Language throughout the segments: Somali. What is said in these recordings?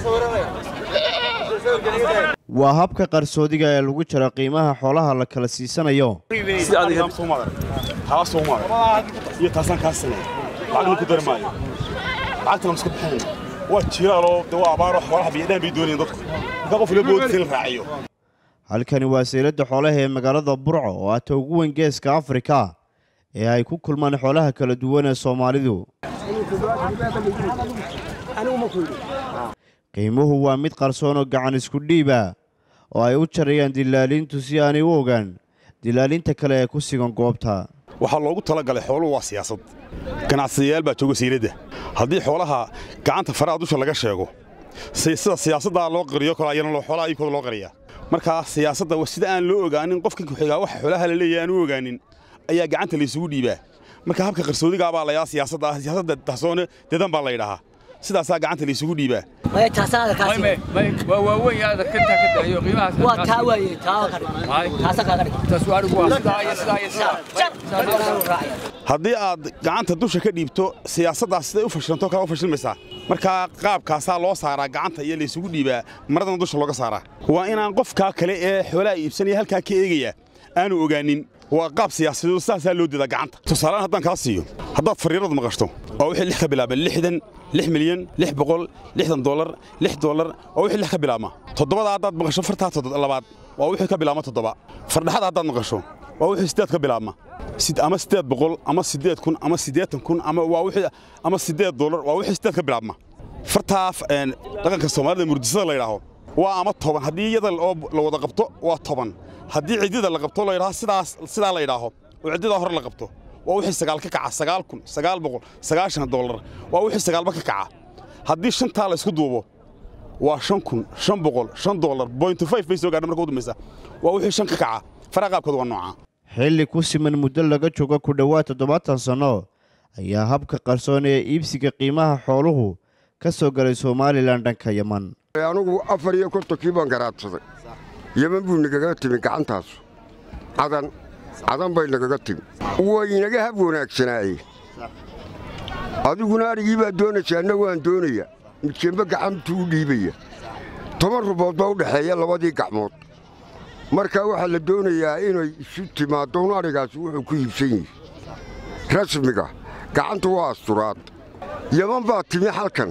waa habka qarsoodiga ee lagu jaro qiimaha xoolaha la kala siisanayo sida adiga soo maadar taa soo maadar iyo taasaan kaa sanay lacagna ku dari maayo lacagtana ma iska bixinayno waa jiraaloo de waa abaar wax xoolaha biyadhaan bay doonayeen dadku marka qof ilaa boodisa la raaciyo halkani waa sayladda xoolaha ee magaalada burco oo ah ta ugu weyn geeska afrika ee ay ku kulmaan xoolaha kala duwan ee soomaalidu qiimuhu waa mid qarsoon oo gacan isku dhiiba oo ay u jarayaan dilaaliintu si aanay u ogaan dilaalinta kale ee ku sigan goobta waxaa loogu talagalay xooluhu waa siyaasad ganacsadayaal baa jooga sayladda haddii xoolaha gacanta faraha dusha laga sheego sida siyaasaddaa loo qariyo kale ayana xoolaha ayikooda loo qariyaa markaa siyaasadda sida aan loo ogaanin qofka ku-xigaa waxa xoolaha la leeyahay aan u ogaanin ayaa gacanta laysugu dhiibaa marka habka qarsoodigaa baa layaa siyaasadda siyaasadda dahsoone dedan baa la yidhahaa sidaasaa gacanta laysugu dhiibaa waa waaweyn aad arkantaa ka daayo qiimahaas waa taa waaye taa ka dhig taasa kaaga dhig taas waa anigu waa sidaa iyo sidaa iyo sidaa haddii aad gacanta dusha ka dhiibto siyaasaddaas siday u fashilanto kala u fashilmaysaa markaa qaabkaasaa loo saaraa gacanta iyo laysugu dhiibaa maradana dusha looga saaraa waa inaan qofkaa kale ee xoolaha iibsanaya halkaa ka eegaya aanu ogaanin waa qaab siyaasadeed sidaasaa loo dedaa gacanta tusaaleaan haddaan kaa siiyo haddaad fariirad maqashto oo wixii lix ka bilaaba lixdan lix milyan lix boqol lixdan dollar lix dollar oo wixii lix ka bilaabma toddobada haddaad maqasho fartaa labaad waa wixii ka bilaabma toddoba fardhaxada haddaad maqasho waa wixii siddeed ka bilaabma ama siddeed boqol ama siddeed kun ama siddeetan kun ama waa wixii ama siddeed dollar waa wixii siddeed ka bilaabma fartaa dhaqanka soomaalida murdisada la yidhaaho waa ama toban haddii iyada oo la wada qabto waa toban haddii ciddida la qabto la yidhaho sidaas sidaa la yidhaaho oo ciddida hore la qabto waa wixii sagaal ka kaca sagaal kun sagaal boqol sagaashan dollar waa wixii sagaalba ka kaca haddii shantaa la isku duubo waa shan kun shan boqol shan dollar bointy five bay soo gaadha marka u dambaysa waa wixii shan ka kaca faraa qaabkooda waa noocaa xilli ku siman muddo laga joogo ku dhowaad toddobaatan sanno ayaa habka qarsoon ee iibsiga qiimaha xooluhu ka soo galay somalilan dhanka yeman anugu afar iyo kontonkii baan garaadsaday yeman buu nagaga timi gacantaasu cadan cadan bay nagaga timi way inaga hab wanaagsanaaye adiguna arigii baa doonaysa anna waan doonaya midkeenba gacantuu u dhiibaya toban rubood baa u dhexeeya labadii gacmood markaa waxaa la doonayaa inay isu timaaddo un adhigaasi wuxuu ku iibsan yihi rasmiga gacantu waa asturaad yeman baa timi halkan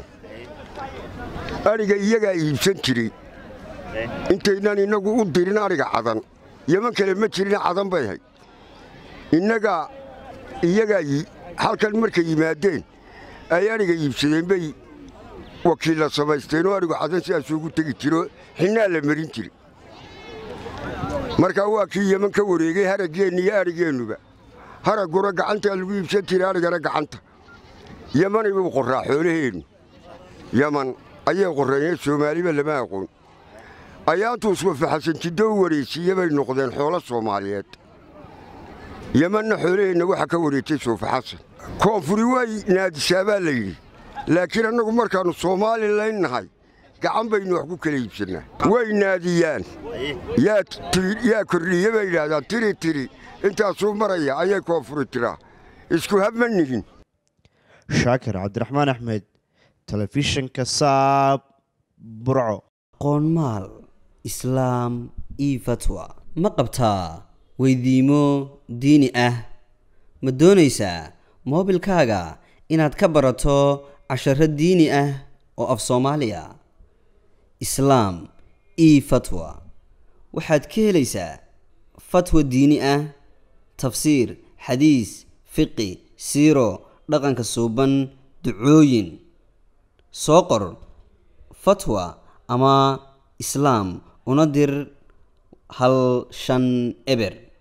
adhiga iyagaa iibsan jiray intaynaan innagu u dirin adhiga cadan yeman kale ma jirin cadan bay hay innagaa iyagaa halkan markay yimaadeen ay adhiga iibsadeen bay wakiilla samaysteen oo adhigu cadan sidaasuu ugu tegi jiro xinnaa la marin jiri markaa waa kii yeman ka wareegay haraggeenna iyo adhigeennuba haragguna gacantaa lagu iibsan jiray adhigana gacanta yemanay buu qorraa xoolaheennu yeman ayay qorreeyeen soomaaliba lama aqoon ayaantuu iswafaxasanjiddo u wareejiiye bay noqdeen xoolo soomaaliyeed yemanna xoolaheenna waxaa ka wareejay soofaxasan koonfuri way naadisaa baa la yidhi laakiin annagu markaannu soomaalilayn nahay gacan baynu wax ku kala iibsannaa way naadiyaan yaa kordhiye bay yidhaahdaan tiri tiri intaasuu maraya ayay koonfuri tiraa isku hab ma nihin shaakir cabdiraxmaan axmed telefishinka saab burco qoonmaal islaam io fatwa ma qabtaa weydiimo diini ah ma doonaysaa moobilkaaga inaad ka barato casharo diini ah oo af soomaaliya islaam io fatwa waxaad ka helaysaa fatwa diini ah tafsiir xadiis fiqi siiro dhaqanka suuban ducooyin soo qor fatwa ama islaam una dir hal shan eber